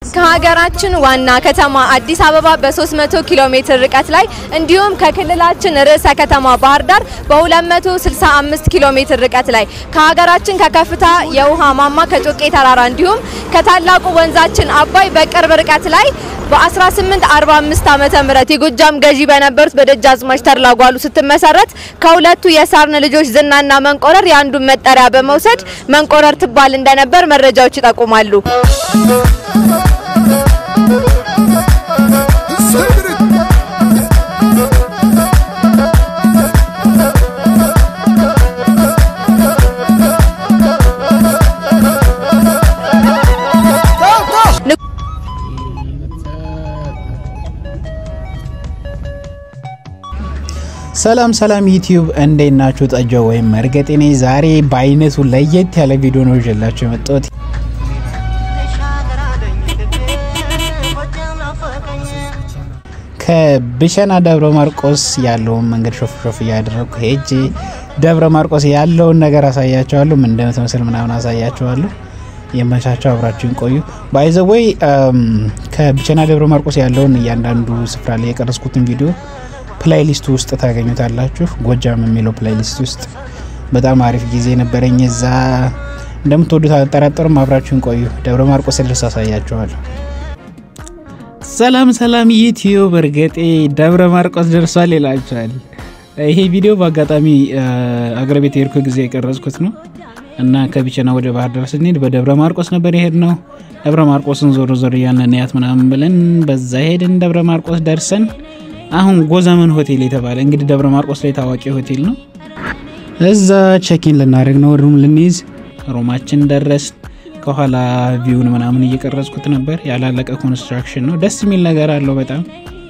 ከሀገራችን ዋና ከተማ አዲስ አበባ በ300 ኪሎ ሜትር ርቀት ላይ እንዲሁም ከክልላችን ርዕሰ ከተማ ባህር ዳር በ265 ኪሎ ሜትር ርቀት ላይ ከሀገራችን ከከፍታ የውሃ ማማ ከጮቄ ተራራ እንዲሁም ከታላቁ ወንዛችን አባይ በቅርብ ርቀት ላይ በ1845 ዓመተ ምህረት የጎጃም ገዢ በነበሩት በደጃዝማች ተድላ ጓሉ ስትመሰረት ከሁለቱ የሳርን ልጆች ዝናና መንቆረር የአንዱን መጠሪያ በመውሰድ መንቆረር ትባል እንደነበር መረጃዎች ይጠቁማሉ። ሰላም ሰላም ዩቲዩብ እንዴት ናችሁ? ጠጆ ወይም መርገጤ ነኝ። ዛሬ በአይነቱ ለየት ያለ ቪዲዮ ነው ይዤላችሁ የመጣሁት። ከብሸና ደብረ ማርቆስ ያለውን መንገድ ሾፍ ሾፍ እያደረግኩ ሄጄ ደብረ ማርቆስ ያለውን ነገር አሳያቸዋለሁ። ምን እንደምትመስል ምናምን አሳያቸዋለሁ። የመቻቸው አብራችሁን ቆዩ። ባይዘወይ ከብቸና ደብረ ማርቆስ ያለውን እያንዳንዱ ስፍራ ላይ የቀረስኩትን ቪዲዮ ፕላይሊስቱ ውስጥ ታገኙታላችሁ። ጎጃም የሚለው ፕላይሊስት ውስጥ በጣም አሪፍ ጊዜ ነበረኝ። እዛ እንደምትወዱት አልጠራጠርም። አብራችሁን ቆዩ። ደብረ ማርቆስ ልስ አሳያችኋለሁ። ሰላም ሰላም ዩቲዩብ፣ እርገጤ ደብረ ማርቆስ ደርሷል ይላችኋል። ይሄ ቪዲዮ በአጋጣሚ አገር ቤት የሄድኩ ጊዜ የቀረጽኩት ነው እና ከቢቸና ወደ ባህር ዳር ስንሄድ በደብረ ማርቆስ ነበር የሄድ ነው። ደብረ ማርቆስን ዞር ዞር እያልን ያት ምናምን ብለን በዛ ሄድን። ደብረ ማርቆስ ደርሰን አሁን ጎዛመን ሆቴል የተባለ እንግዲህ ደብረ ማርቆስ ላይ ታዋቂ ሆቴል ነው። እዛ ቼኪን ልናደርግ ነው፣ ሩም ልንይዝ። ሩማችን ደረስ። ከኋላ ቪውን ምናምን እየቀረጽኩት ነበር። ያላለቀ ኮንስትራክሽን ነው። ደስ የሚል ነገር አለው በጣም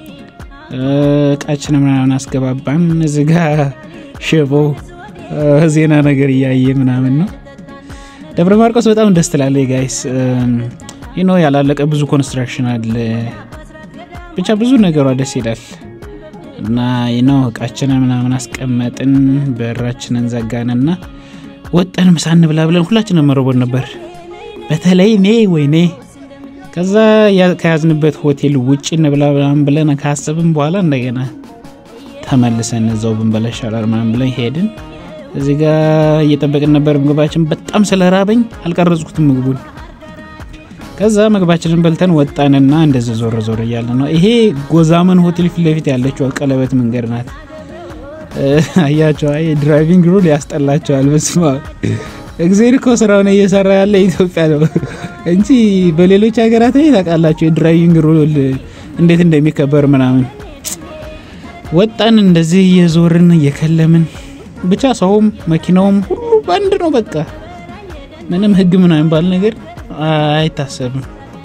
እቃችን ምናምን አስገባባን። እዚህ ጋ ሽቦ ዜና ነገር እያየ ምናምን ነው። ደብረ ማርቆስ በጣም ደስ ትላለች ጋይስ። ይኖ ያላለቀ ብዙ ኮንስትራክሽን አለ። ብቻ ብዙ ነገሯ ደስ ይላል እና ነው እቃችንን ምናምን አስቀመጥን። በራችንን ዘጋንና ወጠን ምሳ እንብላ ብለን ሁላችንም መረቦን ነበር። በተለይ እኔ ወይኔ ከዛ ከያዝንበት ሆቴል ውጭ እንብላ ምናምን ብለን ካሰብን በኋላ እንደገና ተመልሰን እዛው ብንበላ ይሻላል ምናምን ብለን ሄድን። እዚህ ጋ እየጠበቅን ነበር ምግባችን። በጣም ስለራበኝ አልቀረጽኩትም ምግቡን ከዛ ምግባችንን በልተን ወጣንና እንደዚህ ዞር ዞር እያለ ነው። ይሄ ጎዛመን ሆቴል ፊት ለፊት ያለችው ቀለበት መንገድ ናት። አያቸው አይ ድራይቪንግ ሩል ያስጠላቸዋል። በስማ እግዜር እኮ ስራውን እየሰራ ያለ ኢትዮጵያ ነው እንጂ በሌሎች ሀገራት ላይ ታውቃላቸው የድራይቪንግ ሩል እንዴት እንደሚከበር ምናምን። ወጣን እንደዚህ እየዞርን እየከለምን ብቻ ሰውም መኪናውም ሁሉ በአንድ ነው። በቃ ምንም ህግ ምናምን ባል ነገር አይታሰብም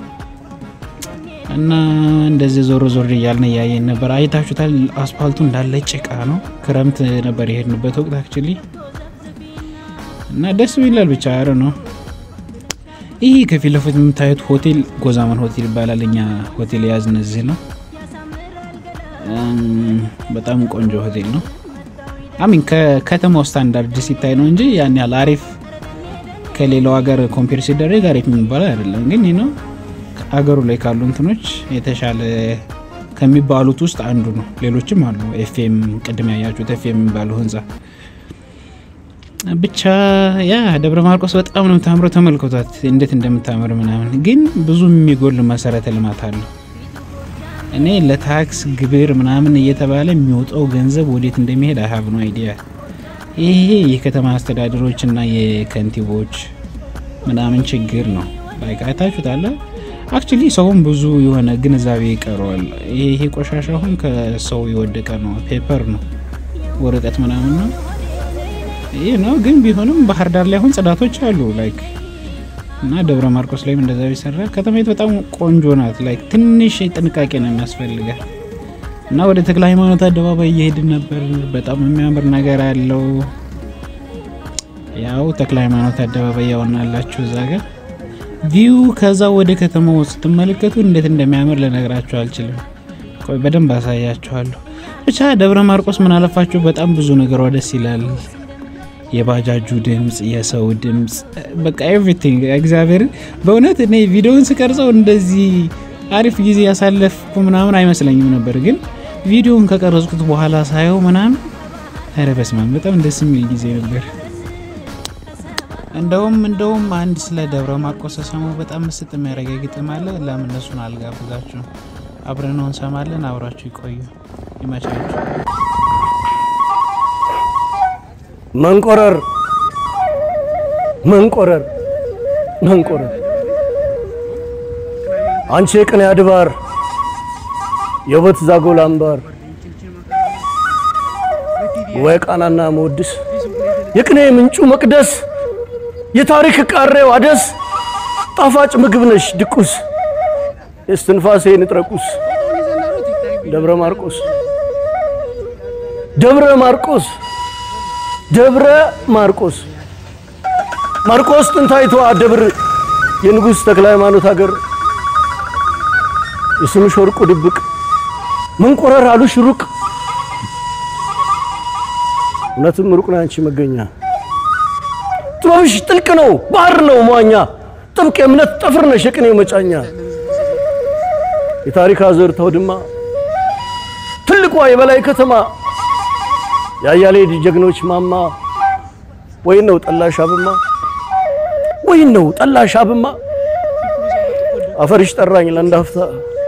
እና እንደዚህ ዞር ዞር እያልን እያየን ነበር። አይታችሁታል። አስፓልቱ እንዳለ ጭቃ ነው። ክረምት ነበር የሄድንበት ወቅት አክቹሊ እና ደስ ይላል። ብቻ አረ ነው። ይህ ከፊት ለፊት የምታዩት ሆቴል ጎዛመን ሆቴል ይባላል። እኛ ሆቴል የያዝን እዚህ ነው። በጣም ቆንጆ ሆቴል ነው። አሚን ከከተማው ስታንዳርድ ሲታይ ነው እንጂ ያን ያህል አሪፍ ከሌላው ሀገር ኮምፔር ሲደረግ አሪፍ የሚባለው አይደለም። ግን ይህ ነው አገሩ ላይ ካሉ እንትኖች የተሻለ ከሚባሉት ውስጥ አንዱ ነው። ሌሎችም አሉ። ኤፍኤም ቅድም ያያችሁት ኤፍኤም የሚባለው ህንፃ ብቻ ያ ደብረ ማርቆስ በጣም ነው የምታምረው። ተመልክቷት እንዴት እንደምታምር ምናምን። ግን ብዙ የሚጎል መሰረተ ልማት አለው። እኔ ለታክስ ግብር ምናምን እየተባለ የሚወጣው ገንዘብ ወዴት እንደሚሄድ አሀብ ነው አይዲያ ይሄ የከተማ አስተዳደሮች እና የከንቲቦች ምናምን ችግር ነው። አይታችሁታል። አክቹሊ ሰውም ብዙ የሆነ ግንዛቤ ይቀረዋል። ይሄ ቆሻሻ አሁን ከሰው የወደቀ ነው፣ ፔፐር ነው፣ ወረቀት ምናምን ነው። ይህ ነው ግን ቢሆንም ባህር ዳር ላይ አሁን ጽዳቶች አሉ ላይክ እና ደብረ ማርቆስ ላይም እንደዛ ቢሰራ ከተማይቱ በጣም ቆንጆ ናት። ላይክ ትንሽ ጥንቃቄ ነው የሚያስፈልጋል። እና ወደ ተክለ ሃይማኖት አደባባይ እየሄድን ነበር። በጣም የሚያምር ነገር አለው። ያው ተክለ ሃይማኖት አደባባይ ያውናላችሁ እዛ ጋር ቪው። ከዛ ወደ ከተማው ስትመለከቱ እንዴት እንደሚያምር ልነግራችሁ አልችልም። ቆይ በደንብ አሳያችኋለሁ። ብቻ ደብረ ማርቆስ ምን አለፋችሁ በጣም ብዙ ነገሯ ደስ ይላል። የባጃጁ ድምፅ፣ የሰው ድምፅ በቃ ኤቭሪቲንግ እግዚአብሔርን በእውነት እኔ ቪዲዮውን ስቀርጸው እንደዚህ አሪፍ ጊዜ ያሳለፍኩ ምናምን አይመስለኝም ነበር፣ ግን ቪዲዮውን ከቀረጽኩት በኋላ ሳየው ምናምን ኧረ በስመ አብ በጣም ደስ የሚል ጊዜ ነበር። እንደውም እንደውም አንድ ስለ ደብረ ማርቆስ ሰሞኑ በጣም ምስጥ የሚያደርገ ግጥም አለ። ለምን እነሱን አልጋብዛችሁ? አብረን ነው እንሰማለን። አብራችሁ ይቆዩ። ይመቻችሁ። መንቆረር መንቆረር መንቆረር አንቺ የቅኔ አድባር የውበት ዛጎል አምባር ወይ ቃናና መወድስ የቅኔ ምንጩ መቅደስ የታሪክ ቃሬው አደስ ጣፋጭ ምግብ ነሽ ድቁስ የስትንፋሴ ንጥረቁስ ደብረ ማርቆስ ደብረ ማርቆስ ደብረ ማርቆስ ማርቆስ ጥንታይቷ ደብር የንጉሥ ተክለ ሃይማኖት ሀገር የስምሽ ወርቁ ድብቅ መንቆረር አሉሽ ሩቅ እውነትም ሩቅ ነው አንቺ መገኛ ጥበብሽ ጥልቅ ነው ባህር ነው መዋኛ ጥብቅ የእምነት ጠፍር ነሽ የቅኔ መጫኛ የታሪክ አዘርት አውድማ ትልቋ የበላይ ከተማ የአያሌ ጀግኖች ማማ ወይን ነው ጠላሽ አብማ ወይን ነው ጠላሽ አብማ አፈርሽ ጠራኝ ለእንዳፍታ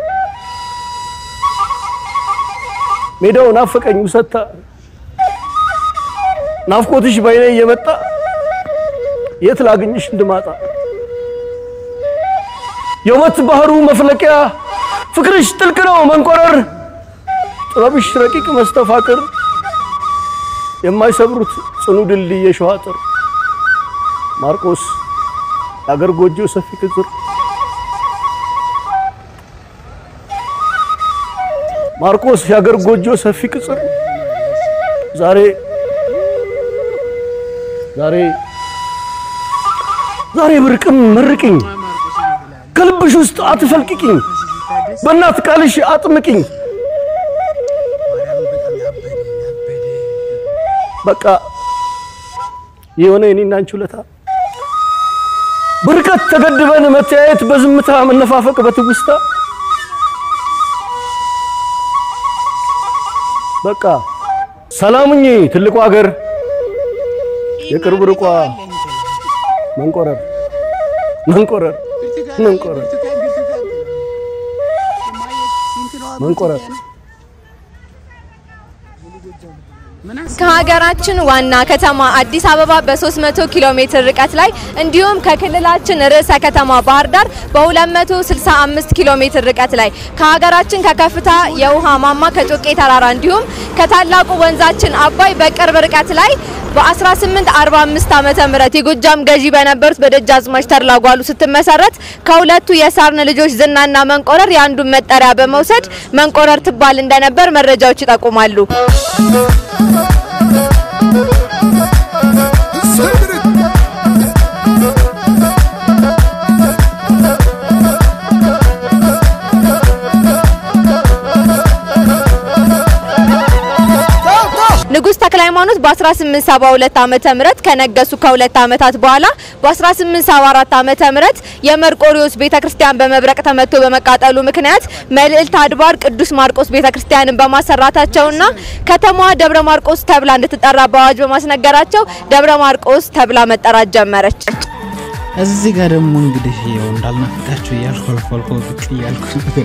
ሜዳው ናፈቀኝ ውሰታ ናፍቆትሽ በይኔ እየመጣ የት ላግኝሽ እንድማጣ የውበት ባህሩ መፍለቂያ ፍቅርሽ ጥልቅ ነው መንቆረር ጥበብሽ ረቂቅ መስተፋቅር የማይሰብሩት ጽኑ ድልድይ የሸዋ አጥር ማርቆስ የአገር ጎጆ ሰፊ ቅጽር ማርቆስ የአገር ጎጆ ሰፊ ቅጽር ዛሬ ዛሬ ዛሬ ብርቅም መርቅኝ ከልብሽ ውስጥ አትፈልቅቅኝ በእናት ቃልሽ አጥምቅኝ በቃ የሆነ የኔና አንቺ ውለታ በርቀት ተገድበን መተያየት በዝምታ መነፋፈቅ በትውስታ በቃ ሰላሙኝ ትልቁ ሀገር የቅርብ ርቋ መንቆረር መንቆረር መንቆረር መንቆረር ከሀገራችን ዋና ከተማ አዲስ አበባ በ300 ኪሎ ሜትር ርቀት ላይ እንዲሁም ከክልላችን ርዕሰ ከተማ ባህር ዳር በ265 ኪሎ ሜትር ርቀት ላይ ከሀገራችን ከከፍታ የውሃ ማማ ከጮቄ ተራራ እንዲሁም ከታላቁ ወንዛችን አባይ በቅርብ ርቀት ላይ በ1845 ዓመተ ምህረት የጎጃም ገዢ በነበሩት በደጃዝማች ተድላ ጓሉ ስትመሰረት ከሁለቱ የሳርን ልጆች ዝናና መንቆረር የአንዱን መጠሪያ በመውሰድ መንቆረር ትባል እንደነበር መረጃዎች ይጠቁማሉ። ንጉሥ ተክለ ሃይማኖት በ1872 ዓመተ ምህረት ከነገሱ ከሁለት ዓመታት በኋላ በ1874 ዓመተ ምህረት የመርቆሪዎስ ቤተክርስቲያን በመብረቅ ተመቶ በመቃጠሉ ምክንያት መልዕልት አድባር ቅዱስ ማርቆስ ቤተክርስቲያንን በማሰራታቸውና ከተማዋ ደብረ ማርቆስ ተብላ እንድትጠራ በአዋጅ በማስነገራቸው ደብረ ማርቆስ ተብላ መጠራት ጀመረች። እዚህ ጋር ደግሞ እንግዲህ ያው እንዳልናፍቃችሁ እያልኩ አልፎ አልፎ ብቅ እያልኩ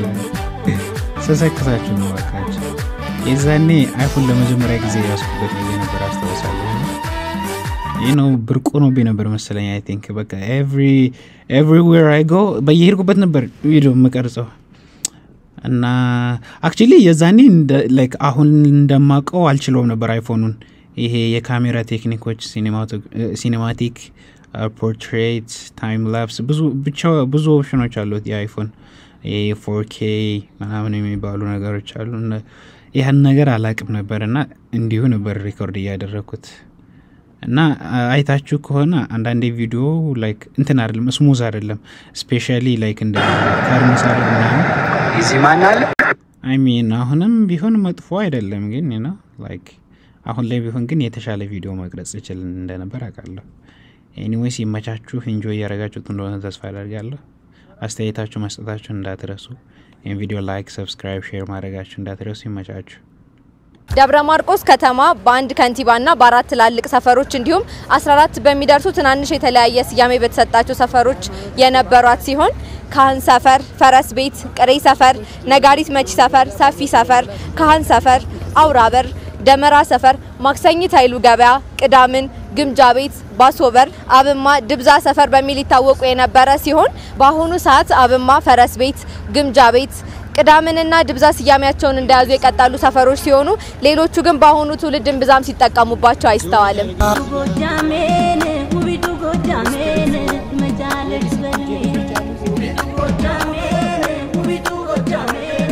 ስሰክሳችሁ ነው እባካችሁ። የዛኔ አይፎን ለመጀመሪያ ጊዜ ያስኩበት ጊዜ ነበር አስታውሳለሁ። ይህ ነው ብርቁ ነው ነበር መሰለኝ። አይ ቲንክ በቃ ኤቭሪዌር አይ ጎ በየሄድኩበት ነበር ቪዲዮ የምቀርጸው እና አክቹሊ የዛኔ ላይክ አሁን እንደማውቀው አልችለውም ነበር አይፎኑን። ይሄ የካሜራ ቴክኒኮች ሲኔማቲክ፣ ፖርትሬት፣ ታይም ላፕስ ብዙ ብቻ ብዙ ኦፕሽኖች አሉት የአይፎን ፎርኬ ምናምን የሚባሉ ነገሮች አሉ። ይህን ነገር አላቅም ነበር እና እንዲሁ ነበር ሪኮርድ እያደረግኩት እና አይታችሁ ከሆነ አንዳንዴ ቪዲዮ ላይክ እንትን አይደለም ስሙዝ አይደለም። ስፔሻሊ ላይክ እንደ ተርሚሳለ ምናምን አይ ሚን አሁንም ቢሆን መጥፎ አይደለም፣ ግን ነው ላይክ አሁን ላይ ቢሆን ግን የተሻለ ቪዲዮ መቅረጽ ይችል እንደነበር አውቃለሁ። ኤኒዌይስ ይመቻችሁ፣ ኢንጆይ እያደረጋችሁት እንደሆነ ተስፋ አደርጋለሁ። አስተያየታችሁ መስጠታችሁ እንዳትረሱ። ይህን ቪዲዮ ላይክ፣ ሰብስክራይብ፣ ሼር ማድረጋችሁ እንዳትረሱ። ይመቻችሁ። ደብረ ማርቆስ ከተማ በአንድ ከንቲባና በአራት ትላልቅ ሰፈሮች እንዲሁም 14 በሚደርሱ ትናንሽ የተለያየ ስያሜ በተሰጣቸው ሰፈሮች የነበሯት ሲሆን ካህን ሰፈር፣ ፈረስ ቤት፣ ቅሬ ሰፈር፣ ነጋሪት መቺ ሰፈር፣ ሰፊ ሰፈር፣ ካህን ሰፈር፣ አውራበር፣ ደመራ ሰፈር፣ ማክሰኝት ኃይሉ ገበያ፣ ቅዳምን፣ ግምጃ ቤት፣ ባሶበር፣ አብማ፣ ድብዛ ሰፈር በሚል ይታወቁ የነበረ ሲሆን በአሁኑ ሰዓት አብማ፣ ፈረስ ቤት፣ ግምጃ ቤት ቅዳምንና ድብዛ ስያሜያቸውን እንደያዙ የቀጠሉ ሰፈሮች ሲሆኑ ሌሎቹ ግን በአሁኑ ትውልድን ብዛም ሲጠቀሙባቸው አይስተዋልም። ጎጃሜን ውቢቱ ጎጃሜን መቻለች በኔ ጎጃሜን ውቢቱ ጎጃሜን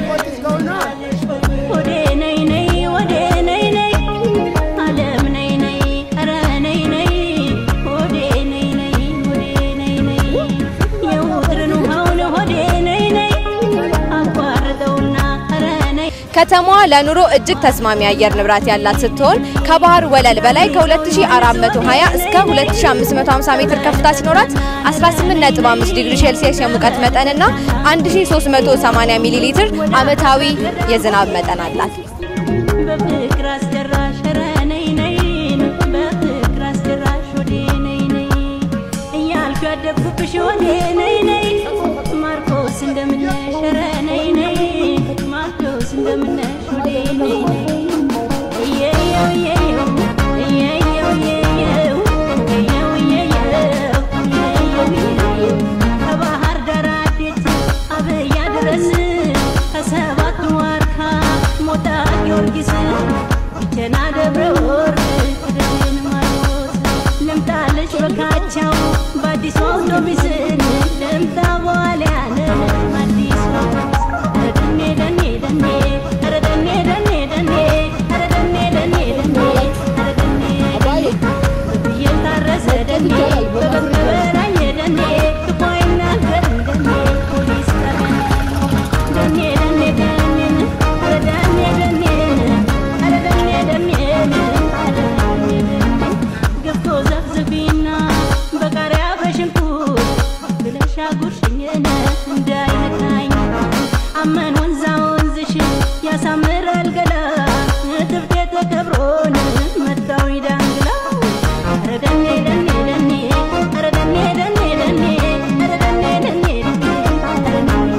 ወዴ ነይ ነይ ወዴ ነይ ነይ አለም ነይ ነይ ኧረ ነይ ነይ ወዴ ነይ ነይ ወዴ ነይ ነይ የውጥርን ውሃውን ወዴ ነይ ነይ አቋርጠውና ኧረ ነይ ከተማዋ ለኑሮ እጅግ ተስማሚ አየር ንብረት ያላት ስትሆን ከባህር ወለል በላይ ከ2420 እስከ 2550 ሜትር ከፍታ ሲኖራት 18.5 ዲግሪ ሴልሲየስ የሙቀት መጠንና 1380 ሚሊ ሊትር ዓመታዊ የዝናብ መጠን አላት። በፍቅር አስጨራሽ ኧረ ነይ ነይ በፍቅር አስጨራሽ ወዴ ነይ ነይ እያልኩ ያደግኩብሽ ወዴ ነይ ነይ ማርቆስ እንደምነሽ ኧረ ነይ ነይ ማርቆስ እንደምነሽ ወዴ ነይ ነይ እየየው እየየው እየየው እየየው እየየው እየየው እየየው እየየው ከባህር ዳር አዴት አብያ ድረስ ከሰባቱ ዋርካ ሞጣ ጊዮርጊስ ቸና ደብረ ወርቅ ደብን ማርቆስ ልምጣልሽ በካቻው በአዲሱ አውቶቢስ ልምጣ በዋልያን አዲስ ኧረ ደኔ ደኔ ደኔ ኧረ ደኔ ደኔ ደኔ ኧረ ደኔ ደኔ ደኔ ኧረ ደኔ በፍየል ታረሰ ደኔ በበግ በበራኝ ደኔ ክፉ አይናገርም ደኔ ፖሊስ ጠረን ደኔ ደኔ ደኔን ኧረ ደኔ ደኔን ኧረ ደኔ ደኔን ኧረ ደኔ ደኔ ገብቶ ዘፍዝፊና በቃሪያ በሽንኩርት ብለሽ አጉርሽኝን እንዳይነካኝ አመን ወንዛ ወንዝሽ ያሳምራል ገላ ትብቴ ተከብሮን መታው ዳንግላ ኧረ ደኔ ደኔ ደኔ ኧረ ደኔ ደኔ ደኔ ኧረ ደኔ ደኔ ደኔ ኧረ ደኔ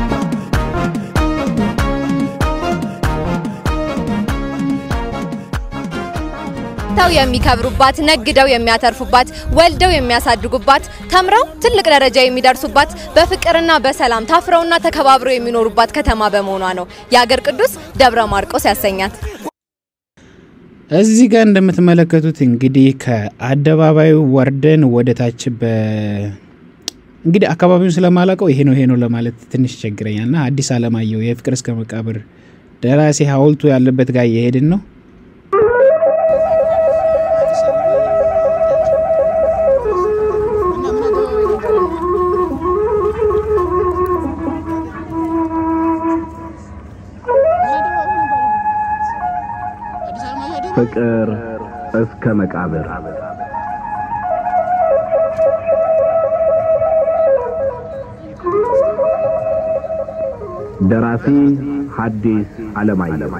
ተው የሚከብሩባት፣ ነግደው የሚያተርፉባት፣ ወልደው የሚያሳድጉባት፣ ተምረው ትልቅ ደረጃ የሚደርሱባት፣ በፍቅርና በሰላም ታፍረውና ተከባብረው የሚኖሩባት ከተማ በመሆኗ ነው የአገር ቅዱስ ደብረ ማርቆስ ያሰኛት። እዚህ ጋር እንደምትመለከቱት እንግዲህ ከአደባባዩ ወርደን ወደ ታች በ እንግዲህ አካባቢውን ስለማላውቀው ይሄ ነው ይሄ ነው ለማለት ትንሽ ይቸግረኛል እና አዲስ አለማየሁ የፍቅር እስከ መቃብር ደራሲ ሐውልቱ ያለበት ጋር እየሄድን ነው። ፍቅር እስከ መቃብር ደራሲ ሐዲስ ዓለማየሁ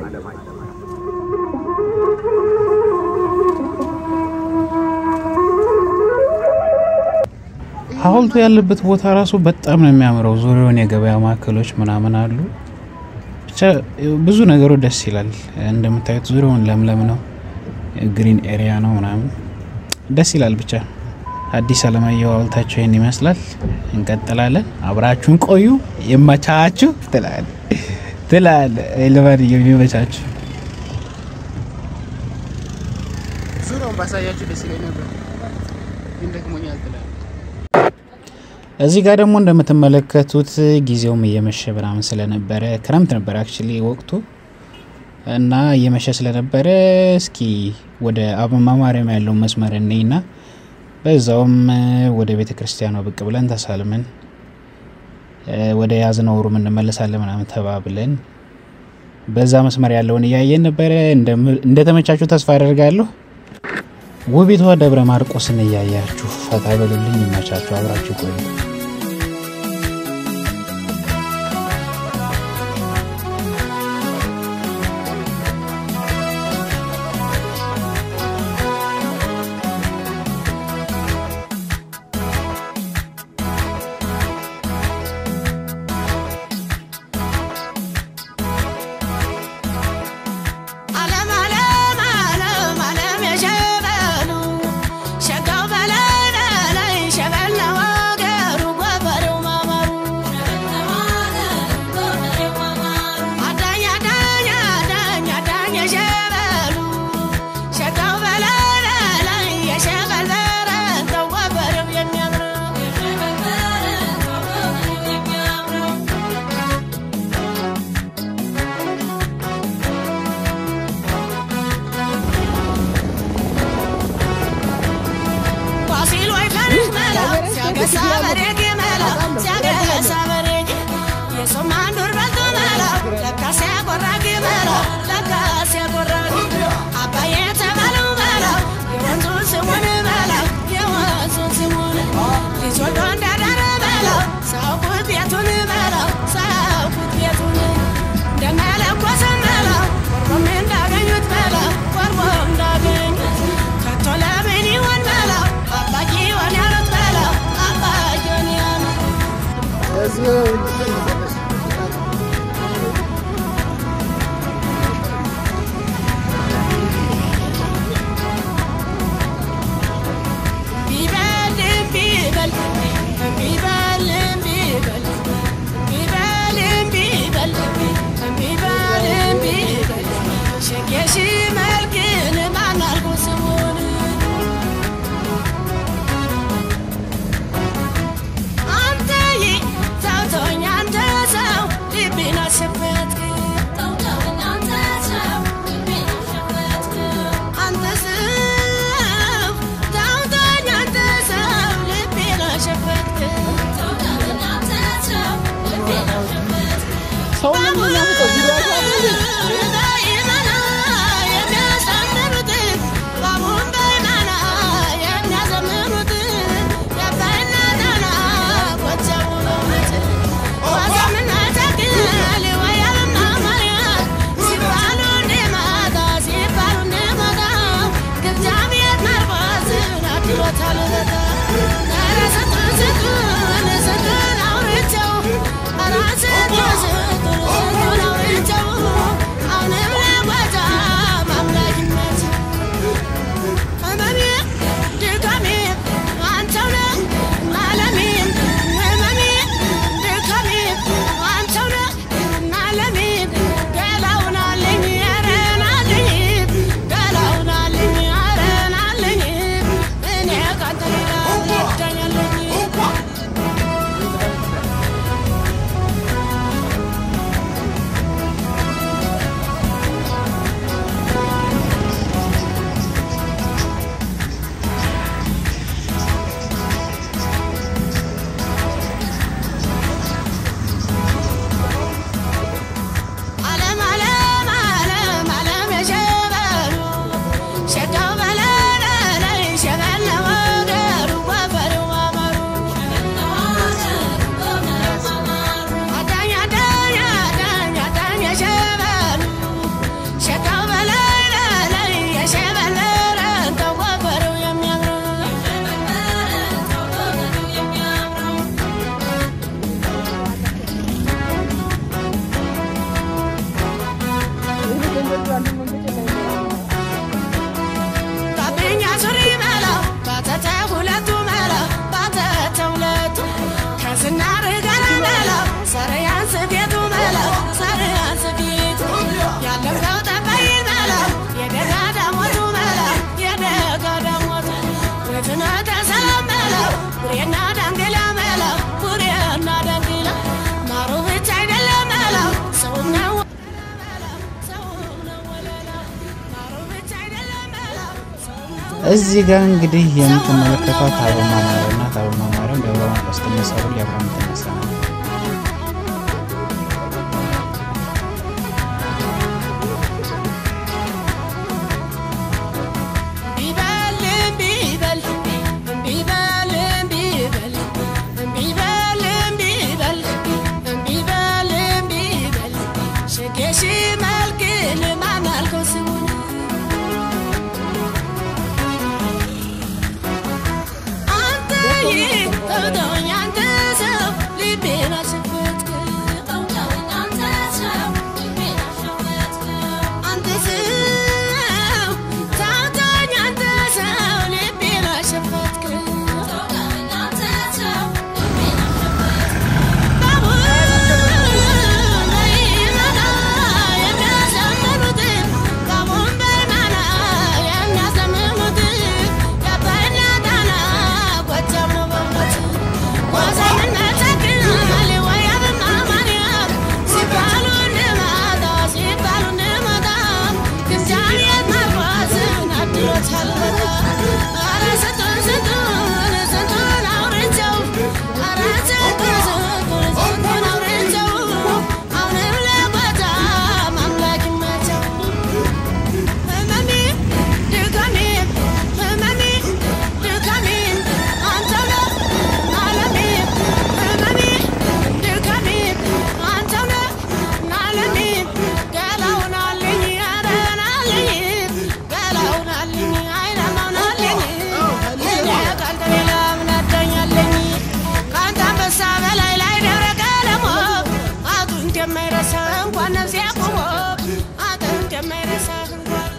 ሐውልቱ ያለበት ቦታ ራሱ በጣም ነው የሚያምረው። ዙሪያውን የገበያ ማዕከሎች ምናምን አሉ። ብቻ ብዙ ነገሩ ደስ ይላል። እንደምታዩት ዙሪያውን ለምለም ነው፣ ግሪን ኤሪያ ነው ምናምን ደስ ይላል። ብቻ አዲስ አለማየሁ ሐውልታቸው ይህን ይመስላል። እንቀጥላለን። አብራችሁን ቆዩ። የመቻችሁ ትላል ትላል ልባድ የሚመቻችሁ ዙሪያውን ባሳያችሁ ደስ ይለኝ ነበር፣ ግን ደክሞኛል ትላል። እዚህ ጋር ደግሞ እንደምትመለከቱት ጊዜውም እየመሸ ምናምን ስለነበረ ክረምት ነበር አክቹሊ ወቅቱ እና እየመሸ ስለነበረ እስኪ ወደ አበማ ማርያም ያለው መስመር እኔና በዛውም ወደ ቤተ ክርስቲያኗ ብቅ ብለን ተሳልመን ወደ ያዝነው ሩም እንመለሳለን ምናምን ተባብለን በዛ መስመር ያለውን እያየን ነበረ። እንደተመቻችሁ ተስፋ አደርጋለሁ። ውቢቷ ደብረ ማርቆስን እያያችሁ ፈታ በሉልኝ። ይመቻችሁ። አብራችሁ ቆዩ። ዓለም ዓለም ዓለም ዓለም የሸበሉ ሸጋው በላይ በላይ ሸበል ነው አገሩ ጎበሬው ማማሩ አዳኝ አዳኝ አዳኝ አዳኝ የሸበሉ ሸጋው በላይ በላይ የሸበል በረንተው ጎበሬው የሚያምረው ፋሲል ወይ ፈርስ መላ ሲያገሳ በሬጌ መላ ሲያገሳ በሬጌ የሶማን ዱር በልቶ መላ ለካ ሲያቆራጊ መላ ለካ ሲያቆራጊ አባዬ የተባለው መላ የወንዙን ስሙን መላ የወንዙን ስሙን ልጅ ወልዶ እንዳዳረ መላ ሳውቁት ቤቱን መላ ሳውቁት ቤቱን እንደመለኮሰ መላ ቆርቦም እንዳገኙት መላ ቆርቦ እንዳገኙት ከቶ ለምን ይሆን መላ አባዬ ይሆን ያሉት መላ አባዬ ይሆን ያሉት ቢበልም ቢበል ቢበልም ቢበል ቢበልም ቢበል ቢበልም ቢበል ሸጌሽ መልክን ማን አልኩ ስሙን አንተዬ ተውተውኝ አንተ ሰው ልቤን አሸፈትክ አንተ ሰው ተውተውኝ አንተ ሰው ልቤን አሸፈትክ ዓለም ዓለም ዓለም ዓለም የሸበሉ ሸጋው በላይ በላይ ሸበል ነው አገሩ ጎፈሬው ማማሩ አዳኝ አዳኝ አዳኝ አዳኝ የሸበሉ ሸጋው በላይ በላይ የሸበል ረንተው ጎፈሬው የሚያምረው ታብኛ ሱሪ መላ ባተተ ሁለቱ መላ ባተተ ሁለቱ ከዝናር ጋር መላ ሰረያን ስፌቱ መላ ሰረያን ስፌቱ ያለምከው ጠባይ መላ የደጋ ዳሞቱ መላ የደጋ ዳሞቱ ወፍኖተ ሰላም መላ ቡሬና ዳንግላ መላ ቡሬና ዳንግላ ማሩ ብቻ አይደለም መላ ሰውም ነው ሰውም ነው ወለላ ማሩ ብቻ አይደለም መላ ሰውም ነው እዚህ ጋር እንግዲህ የምትመለከቷት አበማ ማርያም ናት። አበማ ማርያም ደብረ ማርቆስ ትነሳሉ ሊያብራ የምትነሳ ናት። የሺ መልክን ማናልከው ስሙን አንተ ተውተውኝ አንተ ሰው ልቤን አሸፈትክ አንተ ሰው ተውተውኝ አንተ ሰው ልቤን አሸፈትክ እንኳን ነፍሴ ቆሞ አጥንት የማይረሳ እንኳን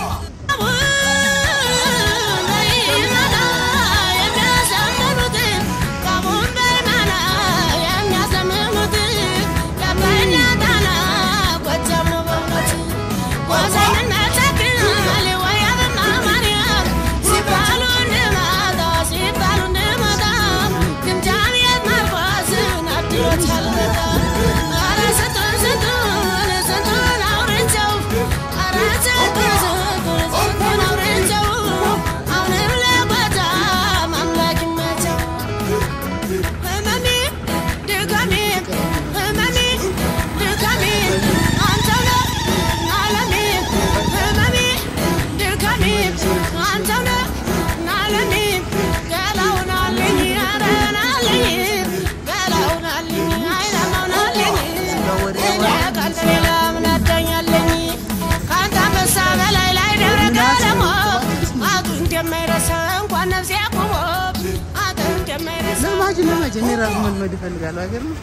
ለማጅ ለማጅ እኔ ራሱ መልመድ እፈልጋለሁ። ሀገር ነው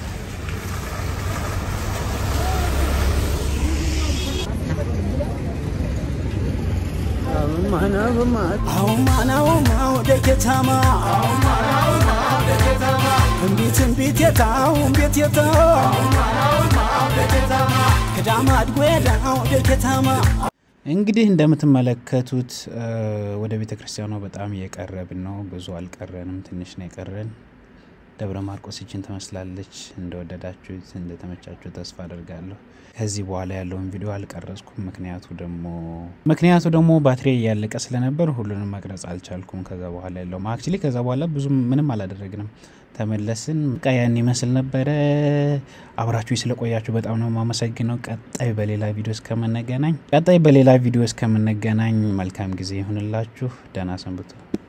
አውማናውማ ወደ ከተማ እምቢት እምቢት የታው እምቢት የታው ከዳማድ ጎዳ ወደ ከተማ እንግዲህ እንደምትመለከቱት ወደ ቤተ ክርስቲያኗ በጣም እየቀረብን ነው። ብዙ አልቀረንም፣ ትንሽ ነው የቀረን። ደብረ ማርቆስ ይችን ትመስላለች። እንደወደዳችሁት እንደተመቻችሁ ተስፋ አደርጋለሁ። ከዚህ በኋላ ያለውን ቪዲዮ አልቀረጽኩም። ምክንያቱ ደግሞ ምክንያቱ ደግሞ ባትሪ እያለቀ ስለነበር ሁሉንም መቅረጽ አልቻልኩም። ከዛ በኋላ ያለው አክቹሊ ከዛ በኋላ ብዙ ምንም አላደረግንም። ተመለስን። በቃ ያን ይመስል ነበረ። አብራችሁ ስለቆያችሁ በጣም ነው የማመሰግነው። ቀጣይ በሌላ ቪዲዮ እስከምንገናኝ ቀጣይ በሌላ ቪዲዮ እስከምንገናኝ መልካም ጊዜ ይሁንላችሁ። ደህና ሰንብቱ።